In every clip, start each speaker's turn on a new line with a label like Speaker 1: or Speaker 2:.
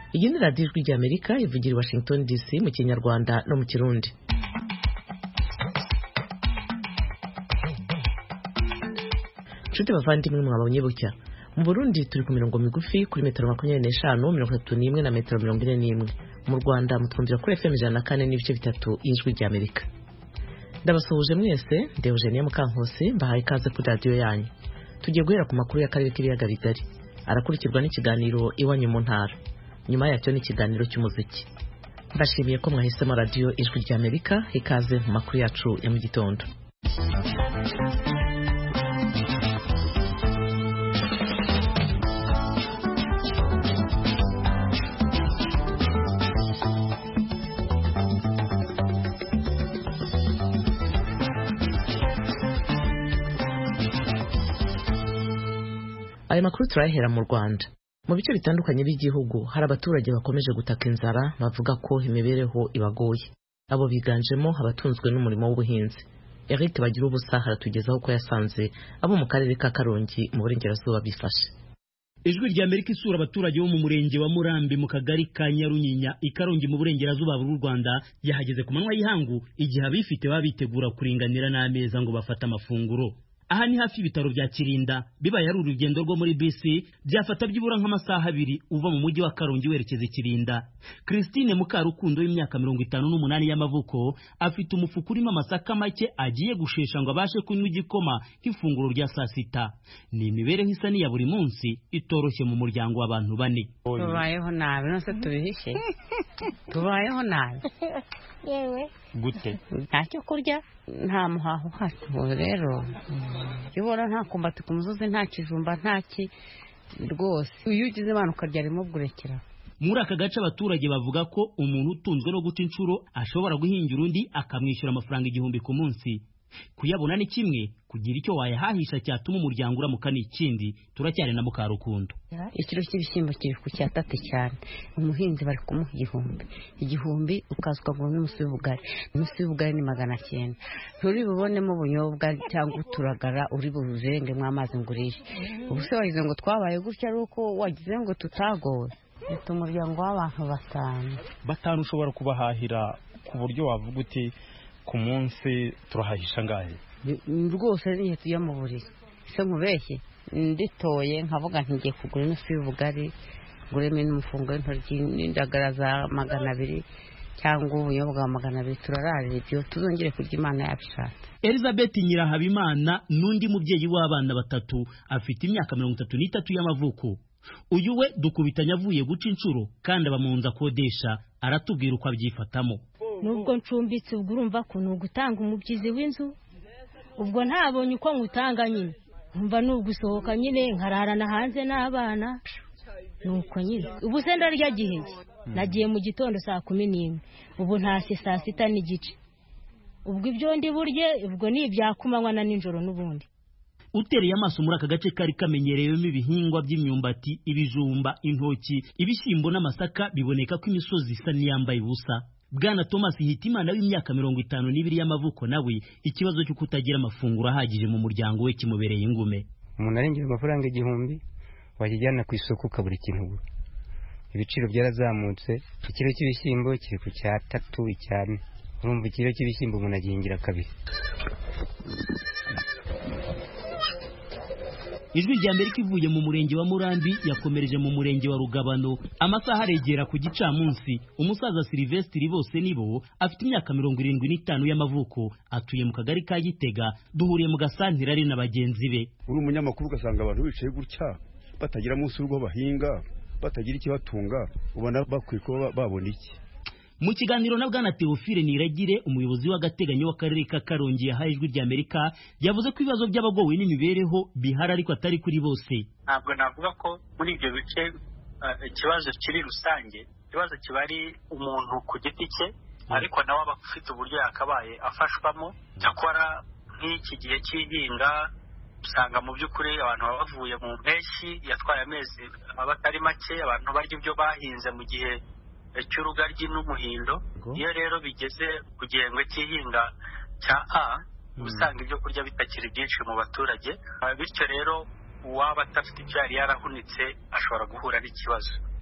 Speaker 1: iyi ni radiyo ijwi ry'amerika ivugira i washington dc mu kinyarwanda no mu kirundi nshuti bavandimwe mwabonye bucya mu burundi turi ku mirongo migufi kuri metero makumyabiri n'eshanu mirongo itatu n'imwe na metero mirongo ine n'imwe mu rwanda mutwumvira kuri fm ijana na kane n'ibice bitatu y'ijwi ry'amerika ndabasuhuje mwese ndeba eugenie mukankusi mbahaye ikaze kuri radiyo yanyu tugiye guhera ku makuru y'akarere k'ibiyaga bigari arakurikirwa n'ikiganiro iwanyu mu ntara nyuma yacyo n'ikiganiro cy'umuziki mbashimiye ko mwahisemo radiyo ijwi ry'amerika ikaze mu makuru yacu ya mu gitondo aya makuru turayahera mu rwanda mu bice bitandukanye by'igihugu hari abaturage bakomeje gutaka inzara bavuga ko imibereho ibagoye abo biganjemo abatunzwe n'umurimo w'ubuhinzi eric bagira ubusa haratugezaho ko yasanze abo mu karere ka karongi mu burengerazuba bifashe
Speaker 2: ijwi rya amerika isura abaturage bo mu murenge wa murambi mu kagari ka nyarunyenya i karongi mu burengerazuba bw'u rwanda yahageze ku manywa y'ihangu igihe abifite baba bitegura kuringanira n'ameza ngo bafate amafunguro aha ni hafi y'ibitaro bya kirinda bibaye ari urugendo rwo muri bisi byafata byibura nk'amasaha abiri uva mu mujyi wa karongi werekeza kirinda christine mukarukundo y'imyaka mirongo itanu n'umunani y'amavuko afite umufuka urimo amasaka make agiye gushesha ngo abashe kunywa igikoma nk'ifunguro rya saa sita ni imibereho isa n'iya buri munsi itoroshye mu muryango w'abantu bane
Speaker 3: tubayeho nabi nose tubihishe tubayeho nabi
Speaker 4: yewe
Speaker 2: gute
Speaker 3: nta cyo kurya nta muhaho uhari ubu rero iyo ubona nta kumbati ku musozi nta kijumba nta ki rwose iyo ugize imana ukarya rimwe burekera
Speaker 2: muri aka gace abaturage bavuga ko umuntu utunzwe no guca inshuro ashobora guhingira undi akamwishyura amafaranga igihumbi ku munsi kuyabona ni kimwe kugira icyo wayahahisha cyatuma umuryango uramuka ni ikindi turacyari na mukarukundo
Speaker 3: ikiro cy'ibishyimbo kiri ku cyatatu cyane umuhinzi bari kumuha igihumbi igihumbi ukaza ukaguramo imusi y'ubugari imusi y'ubugari ni magana cyenda nturi bubonemo ubunyobwa cyangwa uturagara uri buzengemo amazi ngo urishe ubu se wagize ngo twabaye gutya ari uko wagize ngo tutagowe leta umuryango w'abantu batanu
Speaker 5: batanu ushobora kubahahira ku buryo wavuga uti ku munsi turahahisha ngahe
Speaker 3: rwose niyo tujya mu buriri se nkubeshye nditoye nkavuga ntigiye kugura inusu y'ubugari nguremo n'umufungo w'intoryi n'indagara za magana abiri cyangwa ubunyobwa bwa magana abiri turararira ibyo tuzongere kurya imana yabishatse
Speaker 2: elizabeth nyirahabimana n'undi mubyeyi w'abana batatu afite imyaka mirongo itatu n'itatu y'amavuko uyu we dukubitanya avuye guca inshuro kandi aba mu nzu akodesha aratubwira uko abyifatamo
Speaker 4: nubwo ncumbitse ubwo urumva ko ni ugutanga umubyizi w'inzu ubwo ntabonye uko nkutanga nyine nkumva ni ugusohoka nyine nkararana hanze n'abana nuko nyine ubu se ndarya gihe nagiye mu gitondo saa kumi n'imwe ubu ntashye saa sita n'igice ubwo ibyo ndi burye ubwo ni ibyakumanywa na nijoro n'ubundi
Speaker 2: utereye amaso muri aka gace kari kamenyerewemo ibihingwa by'imyumbati ibijumba intoki ibishyimbo n'amasaka biboneka ko imisozi isa n'iyambaye ubusa bwana thomas hitimana w'imyaka mirongo itanu n'ibiri y'amavuko nawe ikibazo cyo kutagira amafunguro ahagije mu muryango we kimubereye ingume
Speaker 6: umuntu arengera amafaranga igihumbi wajyana ku isoko ukabura ikintu ugura ibiciro byarazamutse ikiro cy'ibishyimbo kiri ku cyatatu icyane urumva ikiro cy'ibishyimbo umuntu agihingira kabiri
Speaker 2: ijwi rya amerika ivuye mu murenge wa murambi yakomereje mu murenge wa rugabano amasaha aregera ku gicamunsi umusaza silivesitiri bose nibo afite imyaka mirongo irindwi n'itanu y'amavuko atuye mu kagari ka gitega duhuriye mu gasantire ari na bagenzi be
Speaker 7: uri umunyamakuru ugasanga abantu bicaye gutya batagira munsi w'urwo bahinga batagira ikibatunga ubona bakwiye kuba babona iki
Speaker 2: mu kiganiro na bwana Theophile Niragire umuyobozi w'agateganyo w'akarere ka Karongi yahaye ijwi rya Amerika yavuze ko ibibazo by'abagowe n'imibereho bihari ariko atari kuri bose
Speaker 8: ntabwo navuga ko muri ibyo bice ikibazo kiri rusange ikibazo kiba ari umuntu ku giti cye ariko nawe aba afite uburyo yakabaye afashwamo cyakora nk'iki gihe cy'ihinga usanga mu by'ukuri abantu baba bavuye mu mpeshyi yatwaye amezi aba atari make abantu barya ibyo bahinze mu gihe cy'urugaryi n'umuhindo iyo rero bigeze ku gihembwe cy'ihinga cya a usanga ibyo kurya bitakiri byinshi mu baturage bityo rero uwaba adafite ibyo yari yarahunitse ashobora guhura n'ikibazo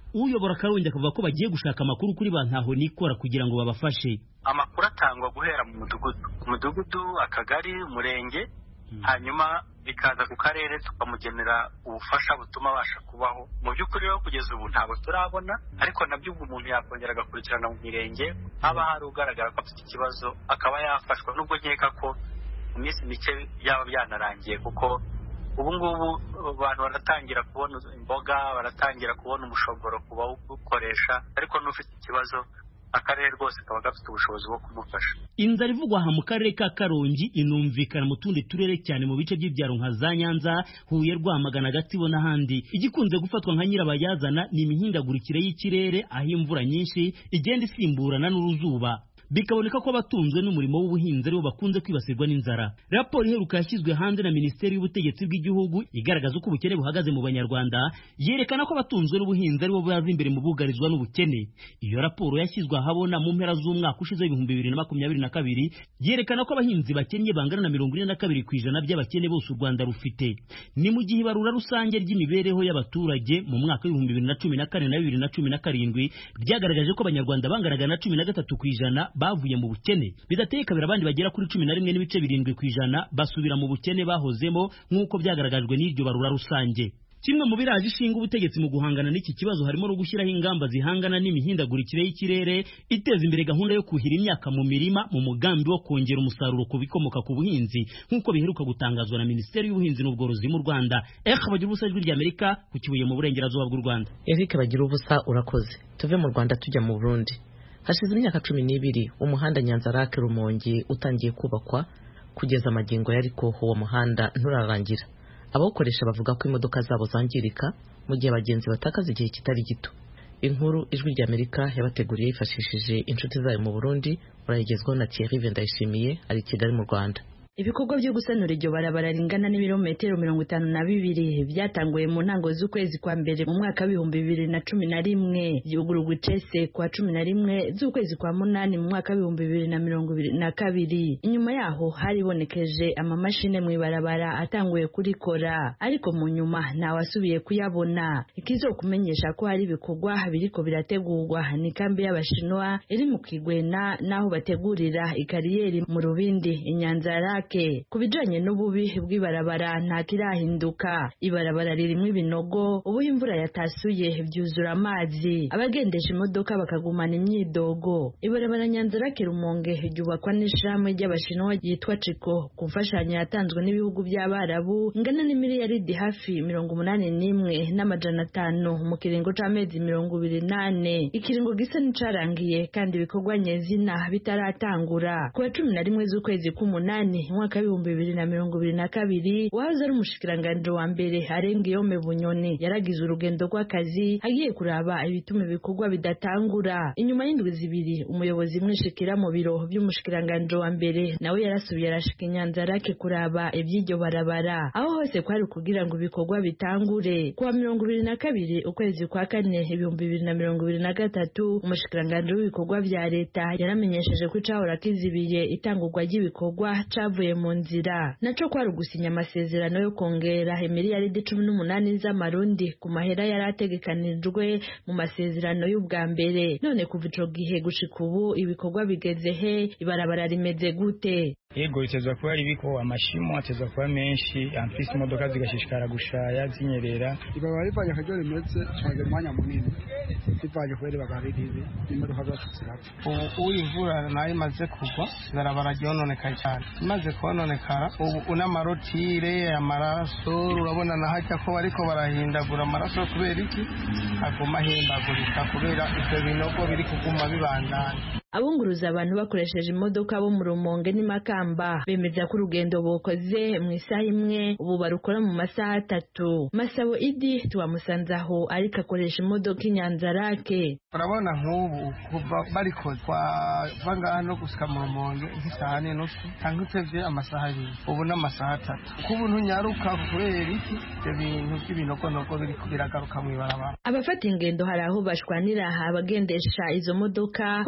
Speaker 2: uyobora karongi akavuga ko bagiye gushaka amakuru kuri ba ntaho nikora kugira ngo babafashe
Speaker 8: amakuru atangwa guhera mu mudugudu ku mudugudu akagari umurenge hanyuma bikaza ku karere tukamugenera ubufasha butuma abasha kubaho mu by'ukuri rero kugeza ubu ntabwo turabona ariko nabyo ubwo umuntu yakongera agakurikirana mu mirenge haba hari ugaragara ko afite ikibazo akaba yafashwa nubwo nkeka ko mu minsi mike byaba byanarangiye kuko ubu ngubu abantu baratangira kubona imboga baratangira kubona umushogoro ku bawukoresha ariko n'ufite ikibazo akarere rwose kaba gafite ubushobozi bwo kumufasha
Speaker 2: inzara ivugwa aha mu karere ka karongi inumvikana mu tundi turere cyane mu bice by'ibyaro nka za nyanza huye rwamagana gatsibo n'ahandi igikunze gufatwa nka nyirabayazana ni imihindagurikire y'ikirere aho imvura nyinshi igenda isimburana n'uruzuba bikaboneka ko abatunzwe n'umurimo w'ubuhinzi aribo bakunze kwibasirwa n'inzara raporo iheruka yashyizwe hanze na minisiteri y'ubutegetsi bw'igihugu igaragaza uko ubukene buhagaze mu banyarwanda yerekana ko abatunzwe n'ubuhinzi aribo baza imbere mu bugarizwa n'ubukene iyo raporo yashyizwe ahabona mu mpera z'umwaka ushize w'ibihumbi bibiri na makumyabiri na kabiri yerekana ko abahinzi bakennye bangana na mirongo ine na kabiri ku ijana by'abakene bose u rwanda rufite ni mu gihe ibarura rusange ry'imibereho y'abaturage mu mwaka w'ibihumbi bibiri na cumi na kane na bibiri na cumi na karindwi ryagaragaje ko abanyarwanda banganaga na cumi na gatatu ku ijana bavuye mu bukene bidateye kabiri abandi bagera kuri cumi na rimwe n'ibice birindwi ku ijana basubira mu bukene bahozemo nk'uko byagaragajwe n'iryo barura rusange kimwe mu biraje ishinga ubutegetsi mu guhangana n'iki kibazo harimo no gushyiraho ingamba zihangana n'imihindagurikire y'ikirere iteza imbere gahunda yo kuhira imyaka mu mirima mu mugambi wo kongera umusaruro ku bikomoka ku buhinzi nk'uko biheruka gutangazwa na minisiteri y'ubuhinzi n'ubworozi mu rwanda eka bagira ubusa ijwi ry'amerika ku kibuye mu burengerazuba bw'u rwanda
Speaker 1: eric bagira ubusa urakoze tuve mu rwanda tujya mu burundi hashize imyaka cumi n'ibiri umuhanda nyanzarake rumongi utangiye kubakwa kugeza amagingo yariko uwo muhanda nturarangira abawukoresha bavuga ko imodoka zabo zangirika mu gihe abagenzi batakaza igihe kitari gito inkuru ijwi ry'amerika yabateguriye yifashishije inshuti zayo mu burundi urayigezwaho na thierry vendayishimiye ari i kigali mu rwanda
Speaker 9: ibikorwa byo gusanura iryo barabara ringana n'ibirometero mirongo itanu na bibiri byatanguye mu ntango z'ukwezi kwa mbere mu mwaka w'ibihumbi bibiri na cumi na rimwe byugururwa icese kwa cumi na rimwe z'ukwezi kwa munani mu mwaka w'ibihumbi bibiri na mirongo ibiri na kabiri inyuma yaho haribonekeje amamashini mu ibarabara atanguye kurikora ariko mu nyuma ntawasubiye kuyabona ikizokumenyesha ko hari ibikorwa biriko birategurwa ni kambi y'abashinwa iri mu kigwena n'aho bategurira ikariyeri mu rubindi inyanzarake ku bijanye n'ububi bw'ibarabara nta kirahinduka ibarabara ririmo ibinogo ubu imvura yatasuye byuzura amazi abagendesha imodoka bakagumana imyidogo ibarabara nyanzarake rumonge ryubakwa n'ishirahamwe ry'abashinwa ryitwa ciko ku mfashanyo yatanzwe n'ibihugu by'abarabu ingana n'imiliyaridi hafi mirongo umunani n'imwe n'amajana atanu mu kiringo c'amezi mirongo ibiri nane ikiringo gisa n'icarangiye kandi ibikorwa nyezina bitaratangura ku wa cumi na rimwe z'ukwezi k'umunani mwaka w'ibihumbi bibiri na mirongo ibiri na kabiri wahoze ari umushikiranganji wa mbere arenga iyome bunyoni yaragize urugendo rw'akazi agiye kuraba ibituma ibikorwa bidatangura inyuma y'indwi zibiri umuyobozi mwishikira mu biro by'umushikiranganji wa mbere nawe yarasubiye arashika inyanzarake kuraba iby'iryo barabara aho hose kwari kugira ngo ibikorwa bitangure kuwa mirongo ibiri na kabiri ukwezi kwa kane ibihumbi bibiri na mirongo ibiri na gatatu umushikiranganji w'ibikorwa vya leta yaramenyesheje ko icahora kizibiye itangurwa ry'ibikorwa cavuye mu nzira naco kwari ugusinya amasezerano yo kongera imiliyaridi cumi n'umunani z'amarundi ku mahera yari ategekanijwe mu masezerano y'ubwa mbere none kuva ico gihe gushika ubu ibikorwa bigeze he ibarabara rimeze gute
Speaker 10: yego bitezwa kuba ari biko amashimo atezwa kuba menshi amfise imodoka zigashishikara gushaya zinyerera
Speaker 11: ibaba rivanye akaryo rimeze cagera umwanya munini rivanye kubera ibaba riribi imodoka zacu zirapfa
Speaker 10: ubu imvura nayo imaze kugwa ibarabara ryononekaye cyane imaze kononekara ubu n'amarotire amaraso urabona nahajya ko bariko barahindagura amaraso kubera iki aguma ahindagurika kubera ivyo binogo biri kuguma bibandanya
Speaker 9: abunguruza abantu bakoresheje imodoka bo mu rumonge n'imakamba bemeza ko urugendo bokoze mu isaha imwe ubu barukora mu masaha atatu masabo idi tuwamusanze aho ariko akoresha imodoka inyanzarake
Speaker 10: urabona nk'ubu kuva barikoze twava ngaha no gusika mu rumonge nk'isaha n'inusu cyangwa utevye amasaha abiri ubu n'amasaha atatu uko ubu ntunyaruka kubera iki ivyo bintu by'ibinogonogo biriko biragaruka mw'ibarabara
Speaker 9: abafata ingendo hari aho bashwanira abagendesha izo modoka ko bariko bara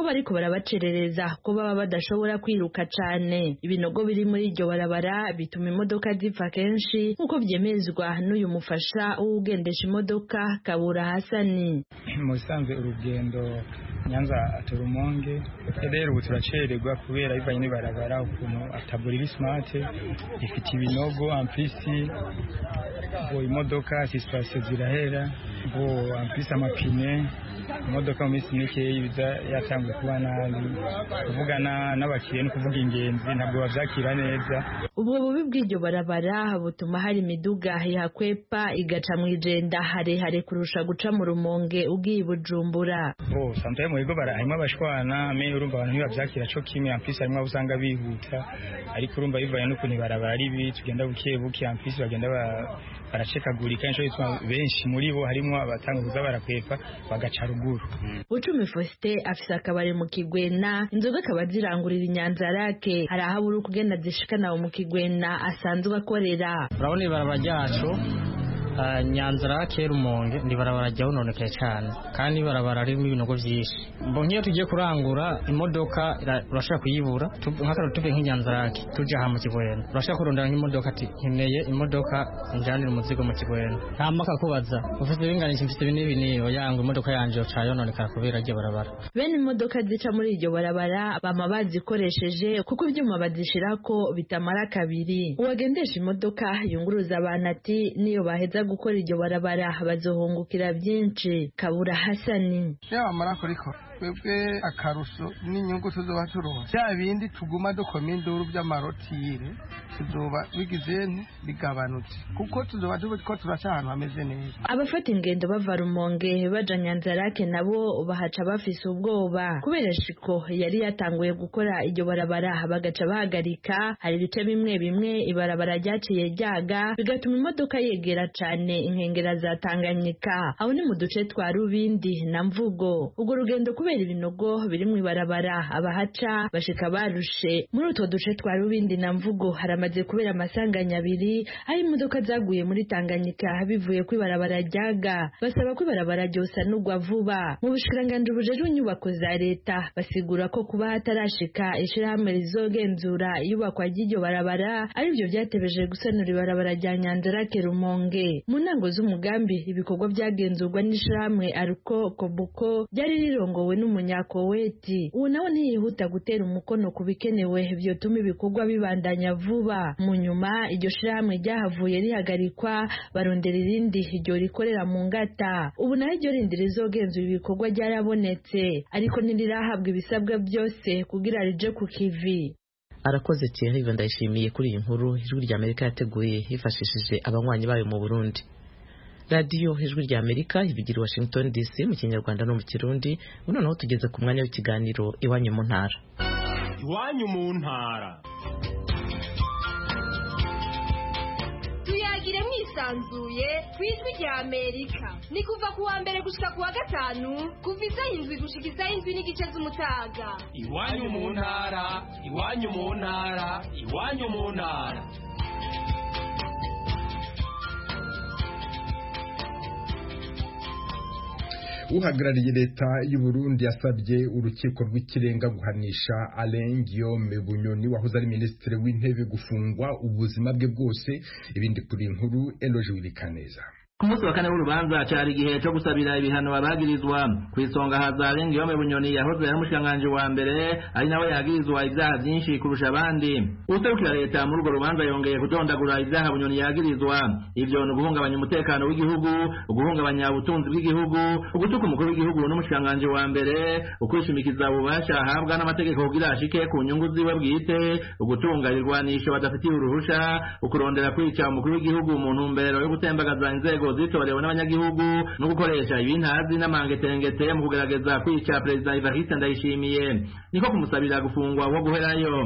Speaker 9: birabacerereza ko baba badashobora kwiruka cane ibinogo biri muri iryo barabara bituma imodoka zipfa kenshi nk'uko vyemezwa n'uyu mufasha w'ugendesha imodoka kabura hasani
Speaker 12: mu bisanzwe urugendo nyanza aturumonge rero ubu turacererwa kubera bivanye n'ibarabara ukuntu atabura iri smart ifite ibinogo ampisi ngo imodoka sisipasiyo zirahera ngo ampisi amapine imodoka mu minsi mikeya biza yatanguye kuba nabi kuvugana n'abakiriya no kuvuga ingenzi ntabwo babyakira neza
Speaker 9: ubwo bubi bw'iryo barabara butuma hari imiduga ihakwepa igaca mu ijenda harehare kurusha guca mu rumonge ugiye bujumbura
Speaker 12: oh santaye mu bigo harimo abashwana me urumva abantu ntibabyakira cyo kimwe ampisi harimo abo usanga bihuta ariko urumva bivanye n'ukuntu ibarabara ari bibi tugenda buke buke ampisi bagenda baracekagurika inshuro bituma benshi muri bo harimo abatanga kuza barakwepa bagaca ruguru
Speaker 9: Bucumi Faustin afise akabari mu Kigwena inzoga akaba zirangurira inyanzarake hari aho abura ukugenda zishikana mu Kigwena asanzwe akorera
Speaker 13: urabona ibarabara ryacu nyanzarake rumonge ni barabara ryahononekaye cyane kandi ibarabara ririmo ibinogo byinshi mbo nk'iyo tugiye kurangura imodoka urashobora kuyibura nk'akararo tuve nk'inyanzarake tujya aha mu kigwena urashobora kurondera nk'imodoka ati nkeneye imodoka njyanira umuzigo mu kigwena nta mpaka kubaza ufite ibinganisha mfite ibi n'ibi n'iyo yanga imodoka yanjye yoca yononekara kubera iryo barabara
Speaker 9: bene imodoka zica muri iryo barabara bama bazikoresheje kuko ibyuma bazishirako bitamara kabiri uwagendesha imodoka yunguruza abantu ati niyo baheza gukora iryo barabara bazohungukira byinshi kabura hasani
Speaker 10: iyo bamara kurikora twebwe akarusho n'inyungu tuzoba turonse bya bindi tuguma dukoma induru by'amarotire tuzoba bigize bigabanutse kuko tuzoba ko turaca ahantu hameze neza
Speaker 9: abafata ingendo bava rumonge baja nyanzarake nabo bahaca bafise ubwoba kubera shiko yari yatanguye gukora iryo barabara bagaca bahagarika hari ibice bimwe bimwe ibarabara ryaciye ryaga bigatuma imodoka yegera cane inkengera za tanganyika aho ni mu duce twa rubindi na mvugo urwo rugendo kubera ibinogo biri mu ibarabara abahaca bashika barushe muri utwo duce twa rubindi na mvugo haramaze kubera amasanganya abiri aho imodoka zaguye muri tanganyika bivuye ku ibarabara ryaga basaba ko ibarabara ryosanurwa vuba mu bushikiranganji bujejwe inyubako za leta basigura ko kuba hatarashika ishirahamwe rizogenzura iyubakwa ry'iryo barabara arivyo vyatebeje gusanura ibarabara rya nyanzarake rumonge mu ntango z'umugambi ibikorwa byagenzurwa n'ishirahamwe aruko kobuko ryari rirongowe n'umunyakoweti uwo nawe ntiyihuta gutera umukono ku bikenewe vyotuma ibikorwa bibandanya vuba mu nyuma iryo shirahamwe ryahavuye rihagarikwa barondera irindi iryo rikorera mu ngata ubu naho iryo rindi rizogenzura ibikorwa ryarabonetse ariko ntirirahabwa ibisabwa byose kugira rije ku kivi
Speaker 1: arakoze Thierry ndayishimiye kuri iyi nkuru ijwi rya Amerika yateguye hifashishije abanywanyi bayo mu Burundi radiyo ijwi rya Amerika ibigira Washington DC mu kinyarwanda no mu kirundi noneho tugeze ku mwanya w'ikiganiro iwanyu mu ntara
Speaker 14: iwanyu mu ntara
Speaker 15: tuyagire mwisanzuye ku ijwi rya amerika ni kuva ku wa mbere gushika ku wa gatanu kuva isaha indwi gushika isaha indwi n'igice z'umutaga
Speaker 14: iwanyu mu ntara iwanyu mu ntara iwanyu mu ntara
Speaker 16: uhagarariye leta y'u Burundi yasabye urukiko rw'ikirenga guhanisha Alain Guillaume Bunyoni wahoze ari minisitiri w'intebe gufungwa ubuzima bwe bwose ibindi kuri inkuru Eloge Wilikaneza
Speaker 17: ku munsi wa kane w'urubanza cyari igihe cyo gusabira ibihano abagirizwa ku isonga haza Alain Guillaume Bunyoni yahoze ari umushikiranganji wa mbere ari nawe yagirizwa ibyaha byinshi kurusha abandi userukira leta muri urwo rubanza yongeye kudondagura ibyaha Bunyoni yagirizwa ivyo ni uguhungabanya umutekano w'igihugu uguhungabanya ubutunzi bw'igihugu ugutuka umukuru w'igihugu n'umushikiranganji wa mbere ukwishimikiza ububasha ahabwa n'amategeko kugira ashike ku nyungu ziwe bwite ugutunga irwanisho badafitiye uruhusha ukurondera kwica umukuru w'igihugu mu ntumbero yo gutembagaza inzego zitorewe n'abanyagihugu no gukoresha ibintazi n'amangetengete mu kugerageza kwica perezida Evariste Ndayishimiye niko kumusabira gufungwa wo guherayo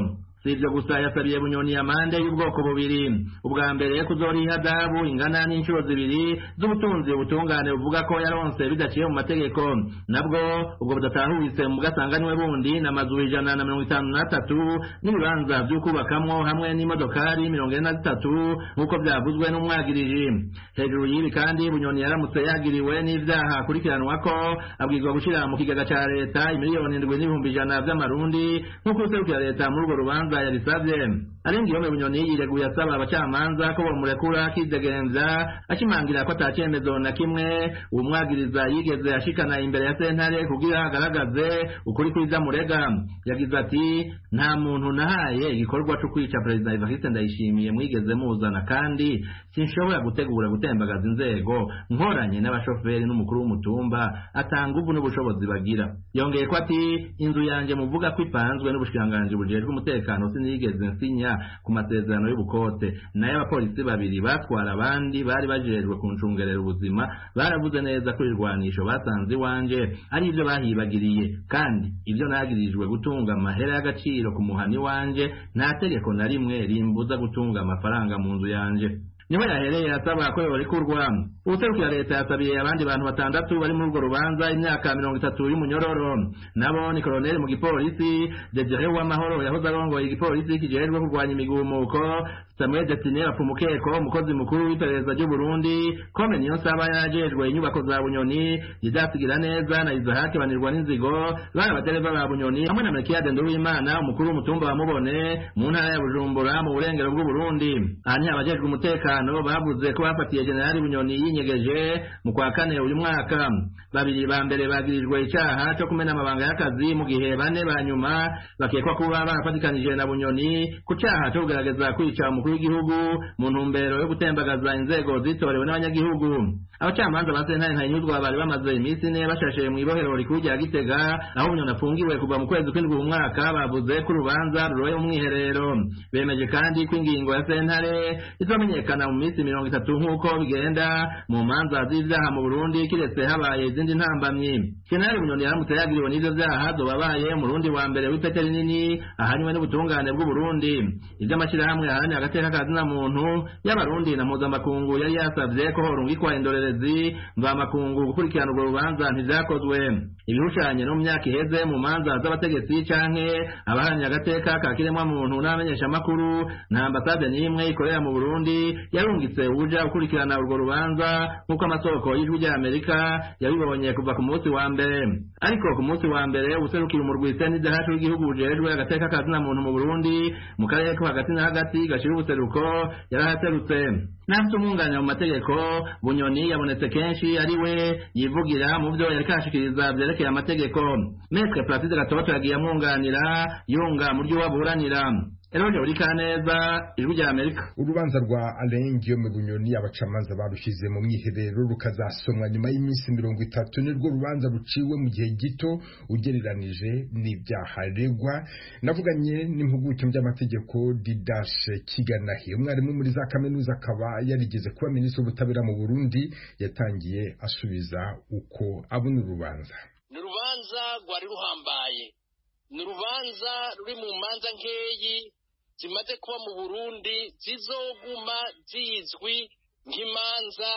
Speaker 17: si ibyo gusa yasabiye bunyoni amande y'ubwoko bubiri ubwa mbere kuzoriha dabu ingana n'inshuro zibiri z'ubutunzi ubutungane buvuga ko yaronse bidaciye mu mategeko nabwo ubwo budatahuritse mu bwasanganiwe bundi n'amazu ijana na mirongo itanu n'atatu n'ibibanza byo kubakamwo hamwe n'imodokari mirongo ine na zitatu nk'uko byavuzwe n'umwagiriji hejuru y'ibi kandi bunyoni yaramutse yagiriwe n'ibyaha akurikiranwa ko abwirwa gushyira mu kigega cya leta imiliyoni indwi n'ibihumbi ijana by'amarundi nk'uko userukira leta muri urwo rubanza yarisabye arenga iyo bunyoni yireguye asaba abacamanza ko bamurekura akidegenza ashimangira ko ata cyemezo na kimwe uwo mwagiriza yigeze ashikana imbere ya sentare kugira agaragaze ukuri kwiza murega yagize ati nta muntu nahaye igikorwa cyo kwica perezida evariste ndayishimiye mwigeze muzana kandi sinshobora gutegura gutembagaza inzego nkoranye n'abashoferi n'umukuru w'umutumba atanga ubu n'ubushobozi bagira yongeye ko ati inzu yanjye muvuga ko ipanzwe n'ubushikiranganji bujejwe umutekano sinigeze nsinya ku masezerano y'ubukote nayo abapolisi babiri batwara abandi bari bajejwe kuncungerera ubuzima baravuze neza ko irwanisho basanze iwanje ari ibyo bahibagiriye kandi ibyo nagirijwe gutunga amahera y'agaciro ku muhani wanje nta tegeko na rimwe rimbuza gutunga amafaranga mu nzu yanje niho yahereye asaba ko yorekurwa ubuserukira leta yasabiye abandi bantu batandatu bari muri urwo rubanza imyaka mirongo itatu y'umunyororo nabo ni koloneli mu gipolisi dedere w'amahoro yahoze arongoye igipolisi kijejwe kurwanya imigumuko samuel destine bapfumukeko umukozi mukuru w'iperereza ry'u burundi kome niyo nsaba yarajejwe inyubako za bunyoni zidasigira neza na izahake banirwa n'inzigo bari abadereva ba bunyoni hamwe na melkiyade nduwimana umukuru w'umutumba wa mubone mu ntara ya bujumbura mu burengero bw'uburundi aha ni abajejwe umutekano bavuze ko bafatiye generali bunyoni yinyegeje mu kwa kane uyu mwaka babiri ba mbere bagirijwe icyaha cyo kumena amabanga y'akazi mu gihe bane ba nyuma bakekwa kuba barafatikanije na bunyoni ku cyaha cyo kugerageza kwica umukuru w'igihugu mu ntumbero yo gutembagaza inzego zitorewe n'abanyagihugu abacamanza ba sentare ntayinyuzwa bari bamaze iminsi ine bashashe mu ibohero rikuru rya gitega aho bunyoni afungiwe kuva mu kwezi kw'indwi mu mwaka bavuze ko urubanza ruroye mu mwiherero bemeje kandi ko ingingo ya sentare izamenyekana mu minsi mirongo itatu nk'uko bigenda mu manza z'ibyaha mu burundi kiretse habaye izindi ntambamyi jenerali bunyoni yaramutse yagiriwe n'ivyo vyaha zobabaye umurundi wa mbere w'ipete rinini ahanywe n'ubutungane bw'uburundi ivy'amashyirahamwe aharanira agateka ka zina muntu y'abarundi na mpuzamakungu yari yasavye ko horungikwa indorerezi mvamakungu gukurikirana urwo rubanza ntivyakozwe ibihushanye no mu myaka iheze mu manza z'abategetsi canke abaharanira agateka ka kiremwa muntu n'abamenyeshamakuru nta ambasade n'imwe ikorera mu burundi yarungitse uja gukurikirana urwo rubanza nk'uko amasoko y'ijwi rya amerika yabibonye kuva ku munsi wa mbere ariko ku munsi wa mbere userukira umurwi senidahacu w'igihugu bujejwe agateka ka zina muntu mu burundi mu karere ko hagati na hagati gashira ubuseruko yarahaserutse n'afite umwunganira mu mategeko bunyoni yabonetse kenshi ari we yivugira mu byo yari kashikiriza vyerekeye amategeko metre placide gatoto yagiye amwunganira yunga mu ryo waburanira Eroje uri kaneza ijwi rya Amerika
Speaker 16: urubanza rwa Alain Guillaume Bunyoni abacamanza barushyize mu mwiherero rukazasomwa nyuma y'iminsi mirongo itatu nirwo rubanza ruciwe mu gihe gito ugereranije n'ibyaha aregwa navuganye n'impuguke mu by'amategeko Didashe Kiganahi umwarimu muri za kaminuza akaba yarigeze kuba minisitiri w'ubutabera mu Burundi yatangiye asubiza uko abona urubanza
Speaker 18: ni urubanza rwari ruhambaye ni urubanza ruri mu manza nkeyi zimaze kuba mu burundi zizoguma zizwi nk'imanza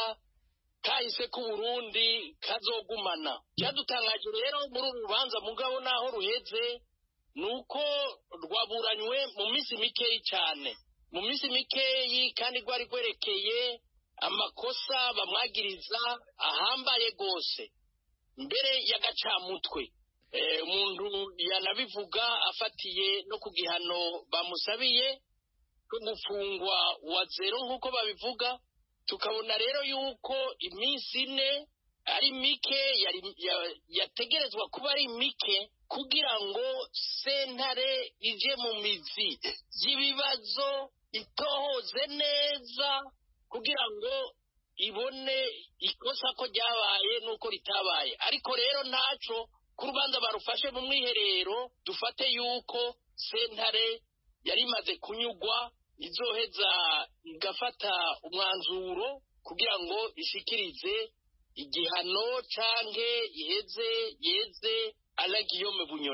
Speaker 18: kahise k'uburundi kazogumana cyadutangaje rero muri uru rubanza mugabo naho ruheze ni uko rwaburanywe mu minsi mikeyi cyane mu minsi mikeyi kandi rwari rwerekeye amakosa bamwagiriza ahambaye rwose mbere y'agacamutwe umuntu yanabivuga afatiye no ku gihano bamusabiye ko gufungwa wa zero nk'uko babivuga tukabona rero yuko iminsi ine ari mike yategerezwa kuba ari mike kugira ngo sentare ije mu mizi y'ibibazo itohoze neza kugira ngo ibone ikosa ko ryabaye n'uko ritabaye ariko rero ntaco ku rubanza barufashe mu mwiherero dufate yuko sentare yari imaze kunyugwa izoheza igafata umwanzuro kugira ngo ishikirize igihano canke iheze yeze alagiyome bunyoni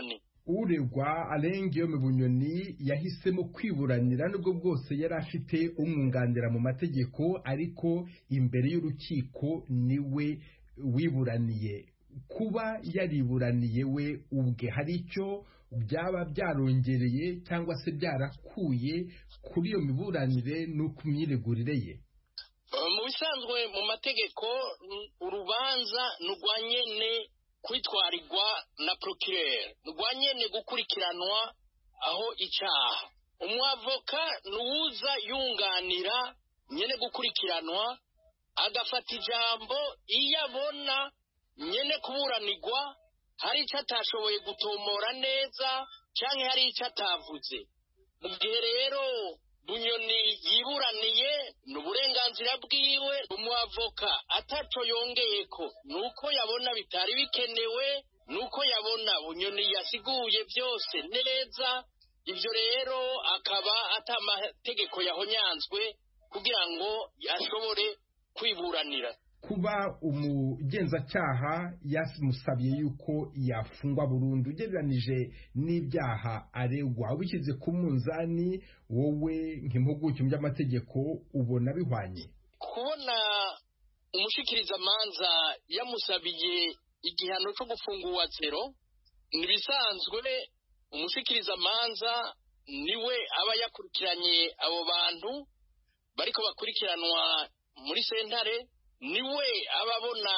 Speaker 16: uregwa Guillaume bunyoni yahisemo kwiburanira nubwo bwose yari afite umwunganira mu mategeko ariko imbere y'urukiko niwe wiburaniye kuba yariburaniye we ubwe hari icyo byaba byarongereye cyangwa se byarakuye kuri iyo miburanire no ku myiregurire ye
Speaker 18: mu bisanzwe mu mategeko urubanza rwa nyene kwitwarirwa na procureur rwa nyene gukurikiranwa aho icyaha umwavoka nuwuza yunganira nyene gukurikiranwa agafata ijambo iyo abona nyene kuburanirwa hari icyo atashoboye gutomora neza cyangwa hari icyo atavuze mu gihe rero bunyoni yiburaniye ni uburenganzira bwiwe umwavoka ataco yongeye ko ni uko yabona bitari bikenewe ni uko yabona bunyoni yasiguye byose neza ibyo rero akaba atamategeko yahonyanzwe kugira ngo ashobore kwiburanira
Speaker 16: kuba umugenzacyaha yamusabye yuko yafungwa burundu ugereranije n'ibyaha aregwa ubishyize ku munzani wowe nk'impuguke mu by'amategeko ubona bihwanye
Speaker 18: kubona umushikirizamanza yamusabiye igihano cyo gufungurwa zero ntibisanzwe umushikirizamanza niwe aba yakurikiranye abo bantu bariko bakurikiranwa muri sentare niwe aba abona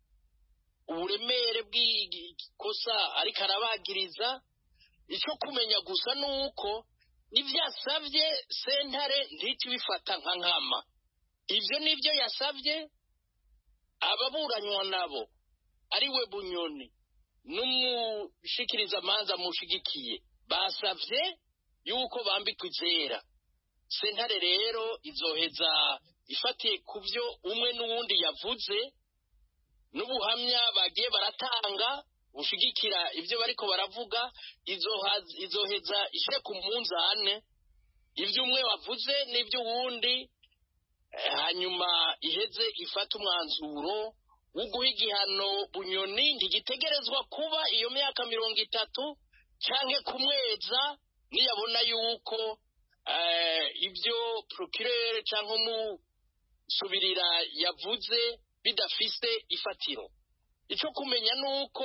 Speaker 18: uburemere bw'ikosa ariko arabagiriza icyo kumenya gusa ni uko ibyo yasabye sentare ntihita ibifata nka nkama ibyo nibyo yasabye ababuranywa nabo ari we bunyoni n'umushikirizamanza mushigikiye basabye yuko bambikwa izera sentare rero izoheza ifatiye ku byo umwe n'uwundi yavuze n'ubuhamya bagiye baratanga bushigikira ibyo bariko baravuga izoheza ishyire ku munzane ibyo umwe wavuze n'ibyo uwundi hanyuma iheze ifata umwanzuro wo guha igihano bunyoni ntigitegerezwa kuba iyo myaka mirongo itatu cyangwa kumweza niyabona yuko ibyo procureur cyangwa umusubirira yavuze bidafise ifatiro icyo kumenya ni uko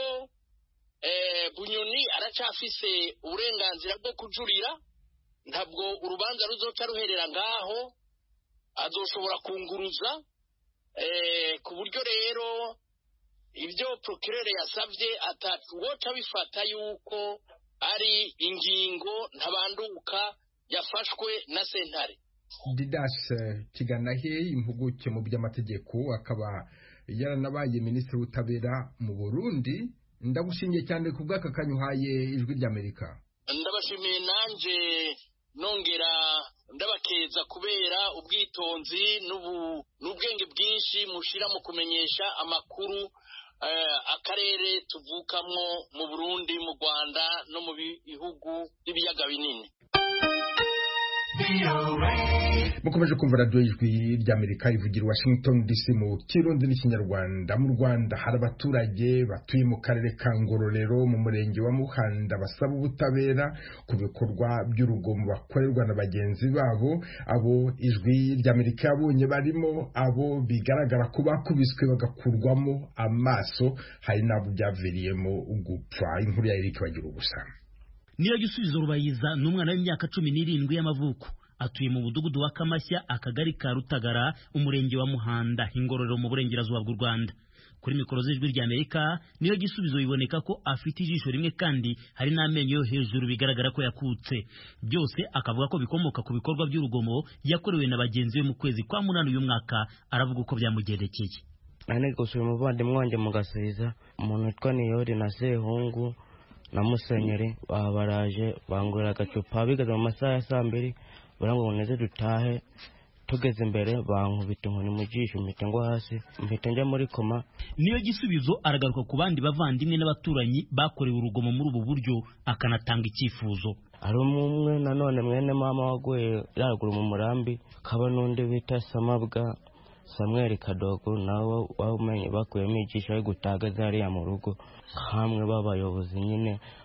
Speaker 18: bunyoni aracyafise uburenganzira bwo kujurira ntabwo urubanza ruzoca ruherera ngaho azoshobora kunguruza ku buryo rero ibyo procureur yasabye atawoca bifata yuko ari ingingo ntabanduka yafashwe na sentare
Speaker 16: didas kiganahe impuguke mu by'amategeko akaba yaranabaye minisitiri w'ubutabera mu burundi ndagushimiye cyane ku bw'aka kanyuhaye ijwi ry'amerika
Speaker 18: ndabashimiye nanjye nongera ndabakeza kubera ubwitonzi n'ubwenge bwinshi mushyira mu kumenyesha amakuru akarere tuvukamo mu burundi mu rwanda no mu bihugu by'ibiyaga binini
Speaker 16: mukomeje kumva radiyo y'ijwi ry'amerika ivugira washington dc mu kirundi n'ikinyarwanda mu rwanda hari abaturage batuye mu karere ka ngororero mu murenge wa muhanda basaba ubutabera ku bikorwa by'urugomo bakorerwa na bagenzi babo abo ijwi ry'amerika yabonye barimo abo bigaragara ko bakubiswe bagakurwamo amaso hari n'abo byaviriyemo gupfa inkuru ya erike bagira ubusa
Speaker 2: niyo gisubizo rubayiza ni umwana w'imyaka cumi n'irindwi y'amavuko atuye mu mudugudu wa kamashya akagari ka rutagara umurenge wa muhanda ingororero mu burengerazuba bw'u rwanda kuri mikoro z'ijwi ry'amerika niyo gisubizo biboneka ko afite ijisho rimwe kandi hari n'amenyo yo hejuru bigaragara ko yakutse byose akavuga ko bikomoka ku bikorwa by'urugomo yakorewe na bagenzi be mu kwezi kwa munani uyu mwaka aravuga uko byamugendekeye
Speaker 19: nane gusura umuvandimwe wanjye mu gasubiza umuntu witwa niyori na sehungu na musenyeri baba baraje bangurira agacupa bigeze mu masaha ya saa mbiri baravuga ngo neze dutahe tugeze imbere bankubita inkoni mu jisho mpita ngwa hasi mpita njya muri koma
Speaker 2: niyo gisubizo aragaruka ku bandi bavandimwe n'abaturanyi bakorewe urugomo muri ubu buryo akanatanga icyifuzo
Speaker 19: hari umwe nanone mwene mama waguye yaragura mu murambi kaba n'undi bita samabwa samweri kadogo nawe wamenye bakuyemo ijisho ari gutaga zariya mu rugo hamwe b'abayobozi nyine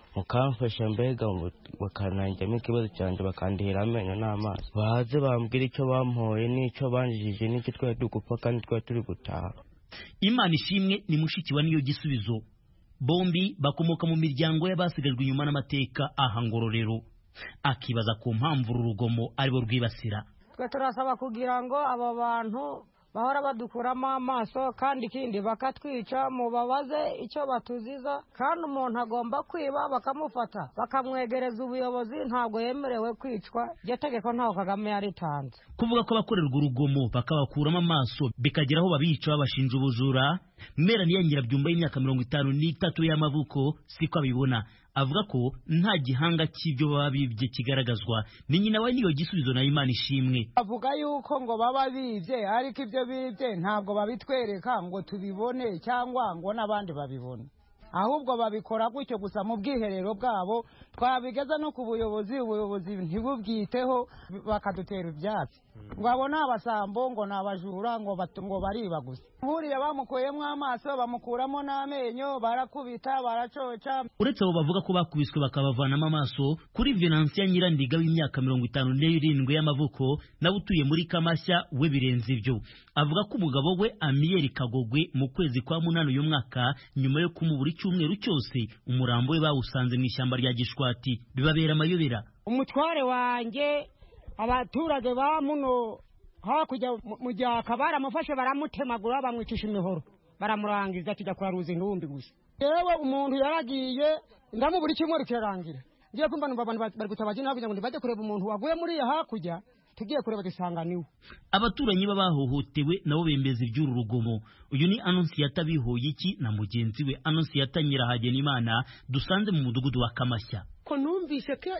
Speaker 19: mukamfasha mbega bakananjyamo ikibazo cyanjye bakandihira amenyo n'amaso baze bambwira icyo bampoye n'icyo banjijije n'icyo twari turi gupfa kandi twari turi gutaha
Speaker 2: imana ishimwe ni mushiki wa niyo gisubizo bombi bakomoka mu miryango y'abasigajwe inyuma n'amateka aha ngororero akibaza ku mpamvu uru rugomo aribo rwibasira
Speaker 20: twe turasaba kugira ngo abo bantu bahora badukuramo amaso kandi ikindi bakatwica mubabaze icyo batuziza kandi umuntu agomba kwiba bakamufata bakamwegereza ubuyobozi ntabwo yemerewe kwicwa iryo tegeko ntaho kagame yaritanze
Speaker 2: kuvuga ko abakorerwa urugomo bakabakuramo amaso bikagera aho babica babashinja ubujura mera niya nyirabyumba y'imyaka mirongo itanu n'itatu y'amavuko siko abibona avuga ko nta gihanga cy'ibyo baba bibye kigaragazwa ni nyina we niyo gisubizo na imana ishimwe
Speaker 21: avuga yuko ngo baba bibye ariko ibyo bibye ntabwo babitwereka ngo tubibone cyangwa ngo n'abandi babibone ahubwo babikora gutyo gusa mu bwiherero bwabo twabigeza no ku buyobozi ubuyobozi ntibubwiteho bakadutera ibyatsi ngo abo ni abasambo ngo ni abajura ngo ngo bariba gusa buriya bamukuyemo amaso bamukuramo n'amenyo barakubita baracoca
Speaker 2: uretse abo bavuga ko bakubiswe bakabavanamo amaso kuri venansiya nyirandiga w'imyaka mirongo itanu n'irindwi y'amavuko nawe utuye muri kamashya we birenze ibyo avuga ko umugabo we amiyeri kagogwe mu kwezi kwa munani uyu mwaka nyuma yo kumubura icyumweru cyose umurambo we bawusanze mu ishyamba rya gishwati bibabera amayobera
Speaker 20: umutware wanjye abaturage ba muno hakurya mu gyaka baramufashe baramutemagura bamwicisha imihoro baramurangiza tujya kuraruza intumbi gusa yewe umuntu yaragiye ndamubura icyumweru kirarangira ngiye kumva numva abantu bari gutabaza inama kugira ngo ntibajye kureba umuntu waguye muri iya hakurya tugiye kureba dusanga niwe
Speaker 2: abaturanyi b'abahohotewe nabo bembeza iby'uru rugomo uyu ni anonsiyata bihoye iki na mugenzi we anonsiyata nyirahagenimana dusanze mu mudugudu wa kamashya
Speaker 22: ko numvise ko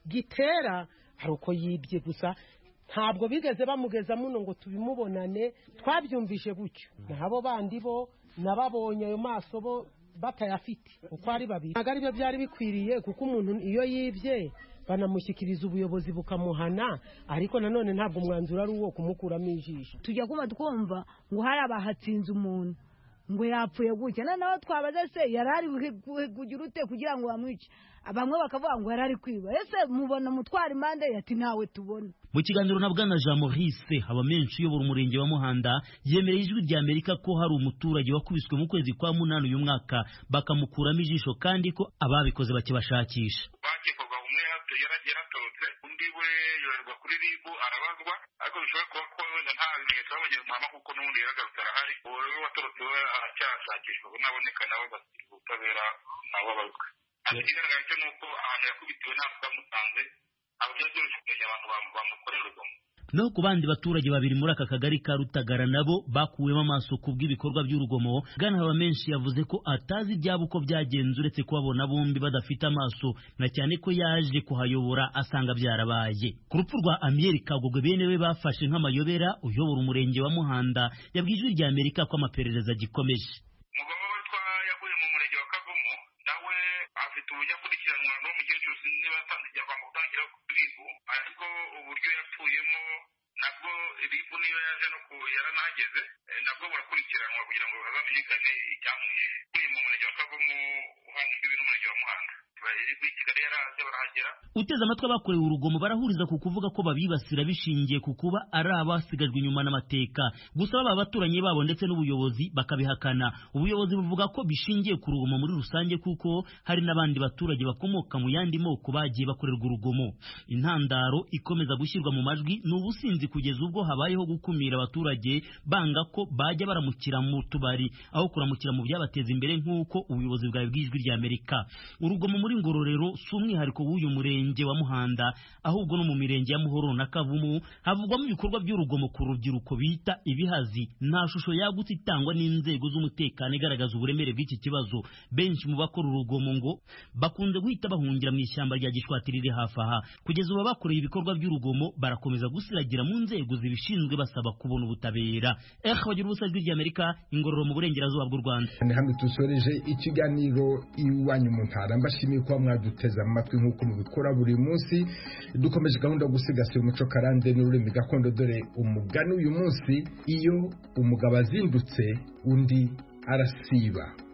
Speaker 22: gitera hari uko yibye gusa ntabwo bigeze bamugeza muno ngo tubimubonane twabyumvishe gutyo nabo bandi bo nababonye ayo maso bo batayafite uko ari babiri ntabwo aribyo byari bikwiriye kuko umuntu iyo yibye banamushyikiriza ubuyobozi bukamuhana ariko nanone ntabwo umwanzuro ari uwo kumukuramo ijisho
Speaker 23: tujya kuba twumva ngo hari abahatsinze umuntu ngo yapfuye gutya noneho twabaze se yari ari kugira ute kugira ngo bamwice bamwe bakavuga ngo yari ari kwiba ese mubona mutwara impande ati ntawe tubona
Speaker 2: mu kiganiro na bwana jean maurice haba menshi uyobora umurenge wa muhanda yemereye ijwi rya amerika ko hari umuturage wakubiswe mu kwezi kwa munani uyu mwaka bakamukuramo ijisho kandi ko ababikoze bakibashakisha
Speaker 24: bakekwaga umwe yaratorotse undi we yoherwa kuri ribu arabazwa ariko bishobora kuba ko wenda nta bimenyetso babonye muhama kuko n'ubundi yaragarutse arahari uwo rero watorotse we aracyashakishwa naboneka nawe bashyirwa ubutabera nabo abazwe ikigaragara cyo ni uko ahantu yakubitiwe ntabwo bamusanze ntabwo byari byoroshye kumenya abantu bamukorera urugomo
Speaker 2: naho ku bandi baturage babiri muri aka kagari ka rutagara nabo bakuwemo amaso ku bw'ibikorwa by'urugomo bwana haba menshi yavuze ko atazi ibyabo uko byagenze uretse kubabona bombi badafite amaso na cyane ko yaje kuhayobora asanga byarabaye ku rupfu rwa amiyeri kagogwe bene we bafashe nk'amayobera uyobora umurenge wa muhanda yabwiye ijwi rya amerika ko amaperereza agikomeje
Speaker 24: umugabo witwa yaguye mu murenge wa kavumu nawe afite uburyo akurikiranwa n'umukecuru sinzi niba yatanze igihe gutangira kuri ribu ariko uburyo yapfuyemo nabwo ribu niyo yaje no ku yaranahageze nabwo burakurikiranwa kugira ngo hazamenyekane icyamwishe uyu mu murenge wa kavumu uhana imbibi n'umurenge wa muhanda ribu i kigali yaraje barahagera
Speaker 2: uteze amatwi abakorewe urugomo barahuriza ku kuvuga ko babibasira bishingiye ku kuba ari abasigajwe inyuma n'amateka gusa baba abaturanyi babo ndetse n'ubuyobozi bakabihakana ubuyobozi buvuga ko bishingiye ku rugomo muri rusange kuko hari n'abandi baturage bakomoka mu yandi moko bagiye bakorerwa urugomo intandaro ikomeza gushyirwa mu majwi ni ubusinzi kugeza ubwo habayeho gukumira abaturage banga ko bajya baramukira mu tubari aho kuramukira mu byabateza imbere nk'uko ubuyobozi bwawe bw'ijwi rya amerika urugomo muri ngororero si umwihariko w'uyu murenge wa muhanda ahubwo no mu mirenge ya muhoro na kavumu havugwamo ibikorwa by'urugomo ku rubyiruko bita ibihazi nta shusho yagutse itangwa n'inzego z'umutekano igaragaza uburemere bw'iki kibazo benshi mu bakora urugomo ngo bakunze guhita bahungira mu ishyamba rya gishwati riri hafi aha kugeza ubu bakoreye ibikorwa by'urugomo barakomeza gusiragira mu nzego zibishinzwe basaba kubona ubutabera eh bagira ubusa ijwi ry'amerika ingororo mu burengerazuba bw'u rwanda
Speaker 16: ni hamwe dusoreje ikiganiro iwanyu mu ntara mbashimiye kuba mwaduteze amatwi nk'uko mubikora buri munsi dukomeje gahunda yo gusigasira umuco karande n'ururimi gakondo dore umugani uyu munsi iyo umugabo azindutse undi arasiba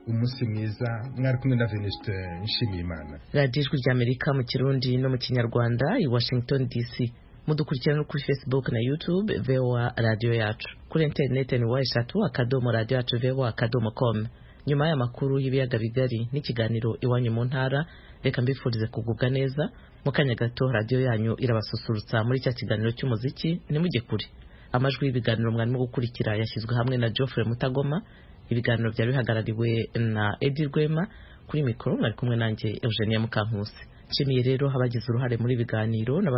Speaker 16: umunsi mwiza mwari kumwe na venuste nshimiyimana
Speaker 1: radiyo ijwi ry'amerika mu kirundi no mu kinyarwanda i washington dc mudukurikirana no kuri facebook na youtube voa radiyo yacu kuri interineti ni wa eshatu akadomo radiyo yacu voa akadomo com nyuma y'amakuru y'ibiyaga bigari n'ikiganiro iwanyu mu ntara reka mbifurize kugubwa neza mu kanya gato radiyo yanyu irabasusurutsa muri cya kiganiro cy'umuziki ntimujye kure amajwi y'ibiganiro mwarimo gukurikira yashyizwe hamwe na Geoffrey Mutagoma ibiganiro byari bihagarariwe na Edi Rwema kuri mikoro mwari kumwe nanjye Eugenia Mukankusi nshimiye rero abagize uruhare muri ibiganiro